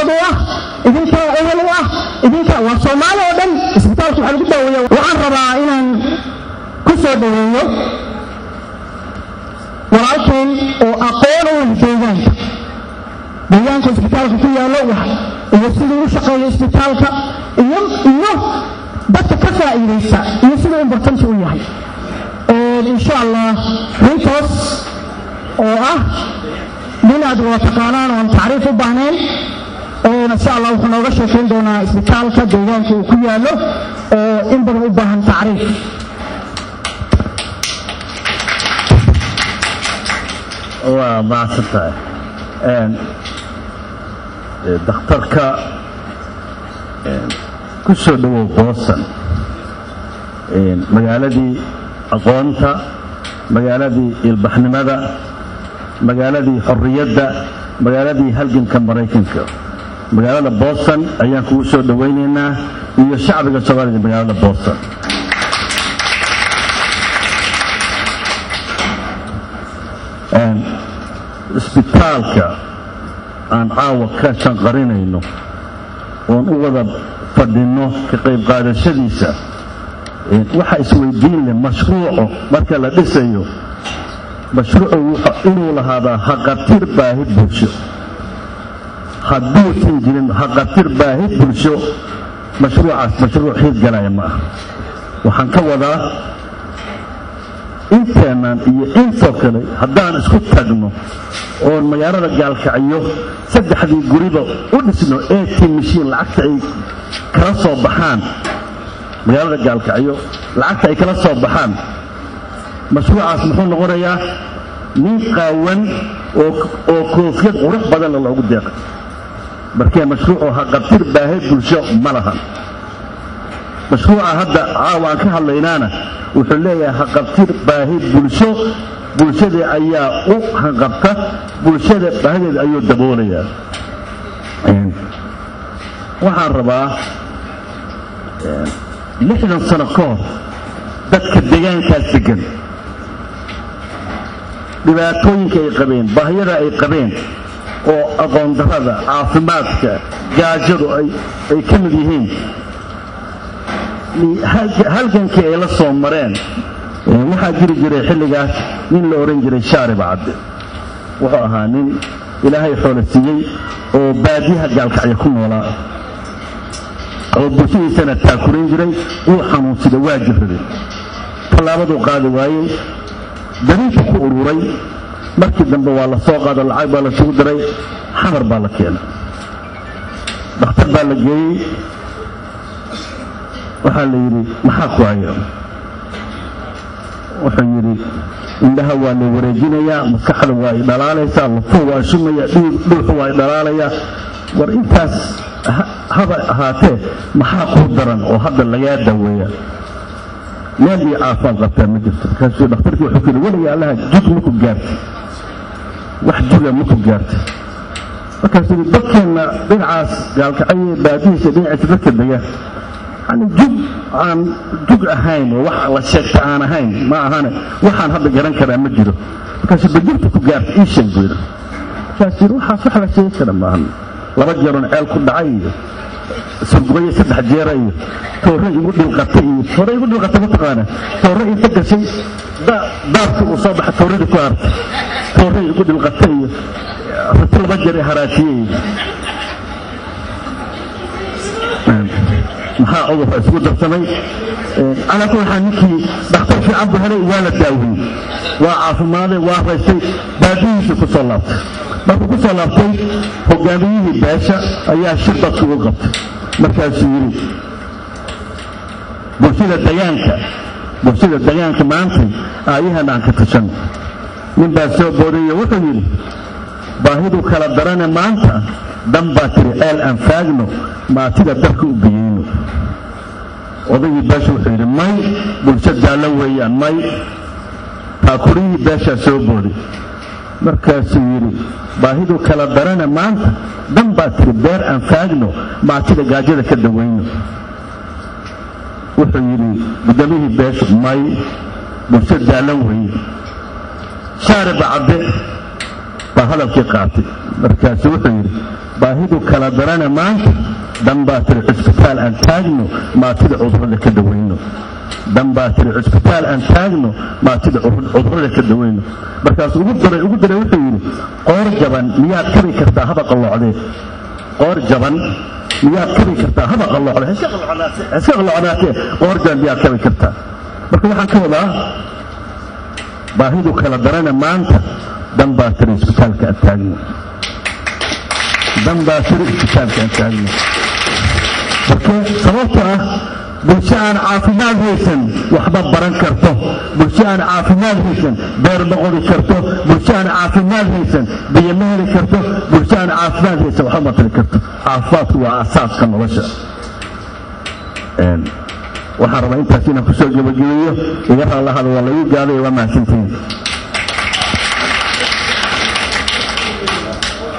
u ah idinkaa ehel u ah idinka waa soomaali oo dhan isbitaalka waxaa lagu daaweeya waxaan rabaa inaan ku soo dhaweeyo walaalkeen oo aqoon u leh deegaanka deegaanka isbitaalka ku yaallo iyo siduu u shaqeeyo isbitaalka iyo iyo dadka ka faa'iidaysta iyo siduu importanti u yahay insha allah runtaas oo ah nin aad wada taqaanaan oon tacriif u baahnayn insha allah wuxuu nooga sheekayn doonaa isbitaalka deegaanka uu ku yaallo oo in badan u baahan tacriif waa mahadsan tahay dakhtarka ku soo dhowow boosan magaaladii aqoonta magaaladii ilbaxnimada magaaladii xorriyadda magaaladii halganka maraykanka magaalada boston ayaan kugu soo dhowaynaynaa iyo shacbiga soomaalida magaalada boston isbitaalka aan caawa ka shanqarinayno oon u wada fadhinno ka qayb qaadashadiisa waxa isweydiin leh mashruuco marka la dhisayo mashruucu inuu lahaadaa haqatir baahi bulsho hadduusan jirin haqatir baahi bulsho mashruucaas mashruuc hiidgalaya ma aha waxaan ka wadaa inteennan iyo intoo kale haddaan isku tagno oon magaalada gaalkacyo saddexdii guriba u dhisno at mashiin lacagta ay kala soo baxaan magaalada gaalkacyo lacagta ay kala soo baxaan mashruucaas muxuu noqonayaa nin qaawan oo koofiyad qurux badanna loogu deeqay markee mashruucoo haqabtir baahay bulsho ma lahan mashruuca hadda caawa aan ka hadlaynaana wuxuu leeyahay haqabtir baahi bulsho bulshada ayaa u hanqabta bulshada baahideeda ayuu daboolayaa waxaan rabaa lixdan sano ka hor dadka deegaankaas degan dhibaatooyinka ay qabeen baahiyada ay qabeen oo aqoon darada caafimaadka gaajadu ay ka mid yihiin halgankii ay la soo mareen waxaa jiri jiray xilligaas nin la odhan jiray shaariba cadde wuxuu ahaa nin ilaahay xoolo siiyey oo baadiyaha gaalkacya ku noolaa oo bulshadiisana taakurayn jiray wuu xanuunsaday waa jirraday tallaabaduu qaadi waayey dariinka ku ururay markii dambe waa la soo qaado lacag baa la sugu diray xamar baa la keenay dhakhtar baa la geeyey waxaa la yidhi maxaa ku haya wuxuu yidhi indhaha waa la wareejinayaa maskaxda waa ay dhalaalaysaa lafuhu waa shumaya dhuuxu waa ay dhalaalayaa war intaas haba ahaatee maxaa kuu daran oo hadda lagaa daaweeya meel iyo caafimaad qabtaa ma jirto markaasuu dhakhtarkii wuxuu ku yidhi weliga allaha jug maku gaartay wax juga maku gaartay markaasuu yidhi dadkeenna dhinacaas gaalkacyo baadihiisa dhinaciisa dadka dega yani jug aan jug ahayn oo wax la sheegta aan ahayn ma ahane waxaan hadda garan karaa ma jiro markaasuu bajirta ku gaartay ii sheeg buu yidhi markaasuu yidhi waxaas wax la sheegi kara maahan laba jeeroon ceel ku dhacay iyo surgubayo saddex jeera iyo toore igu dhilqatay iyo toore igu dhilqatay mataqaana toore inta gashay daarkii uu soo baxay tooradii ku hartay toore igu dhilqatay iyo rati laba jeer ee haraatiyey maxaa cudurka isugu darsamay calaa kulli xaal ninkii dhakhtar fiican buu helay waa la daawiyey waa caafimaaday waa raystay baadihiisii ku soo laabtay markuu ku soo laabtay hogaamiyihii beesha ayaa shir dadku u qabtay markaasuu yidhi bulshada degaanka bulshada degaanka maantay aayahan aan ka tashanno nin baa soo booriyo wuxuu yidhi baahidu kala darane maanta dan baa tiri ceel aan faagno maatida darka u biyeyno odaygii beesha wuxuu yidhi may bulsho daallo weeyaan may taakurihii beeshaa soo booday markaasuu yidhi baahidu kala darane maanta dan baa tiri beer aan faagno maatida gaajada ka dawayno wuxuu yidhi gudoomiyihii beeshu may bulsho daallan weeye shaariba cadde baa hadalkii qaatay markaasu wuxuu yidhi baahidu kala darana maanta dan baa tiri cusbitaal aan taagno maatida cudurada ka dawayno dan baa tiri cusbitaal aan taagno maatida cudurada ka dawayno markaas ugu daray ugu daray wuxuu yidhi qoor jaban miyaad kabi kartaa haba qalloocdee qoor jaban miyaad kabi kartaa haba qalloocdee iska qalloocnaatee qoor jaban miyaad kabi kartaa marka waxaan ka wadaa baahidu kala darana maanta dan baa tiri isbitaalka aan taagno dan baa tiri isbitaalka aan taagno marka sababta ah bulsho aan caafimaad haysan waxba baran karto bulsho aan caafimaad haysan beer ma qori karto bulsho aan caafimaad haysan biyo ma heli karto bulsho aan caafimaad haysan waxba ma tari karto caafimaadku waa asaaska nolosha waxaan rabaa intaas inaan kusoo gebagabeeyo iga raallahada waa lagu gaaday waa mahadsantihiin